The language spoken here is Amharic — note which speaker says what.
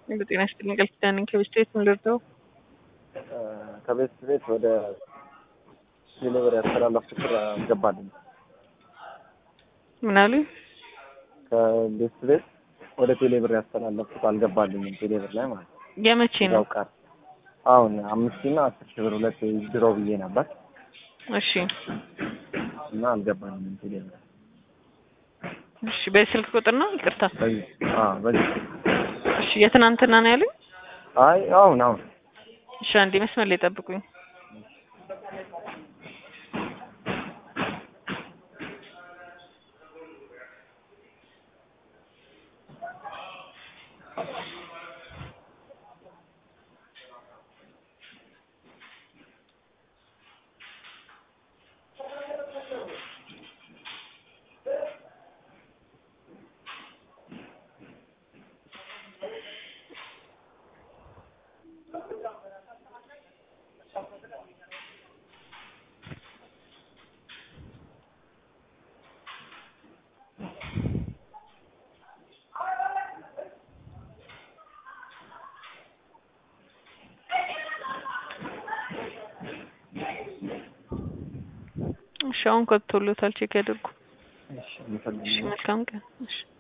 Speaker 1: በጤና ይስጥልኝ ቃል ኪዳን ነኝ ከቤት ቤት ምን ልርዳው?
Speaker 2: ከቤት ቤት ወደ ዴሊቨሪ ያስተላለፍኩት ብር አልገባልኝም።
Speaker 1: ምን አሉኝ?
Speaker 2: ከቤት ቤት ወደ ቴሌብር ያስተላለፍኩት አልገባልኝም። ቴሌብር ላይ ማለት ነው።
Speaker 1: የመቼ ነው?
Speaker 2: ያው ቀር አሁን አምስት ሺህ እና አስር ሺህ ብር ሁለት ድሮ ብዬ ነበር
Speaker 1: እሺ
Speaker 2: እና አልገባልኝም ቴሌብር።
Speaker 1: እሺ በስልክ ቁጥር ነው? ይቅርታ።
Speaker 2: በዚህ አዎ በዚህ
Speaker 1: እሺ የትናንትና ነው ያሉኝ?
Speaker 2: አይ አሁን አሁን
Speaker 1: እሺ አንዴ መስመር ላይ ጠብቁኝ። እሺ አሁን ከቶሎታል ቼክ ያድርጉ።
Speaker 2: እሺ የምፈልገው
Speaker 1: እሺ መልካም ቀን። እሺ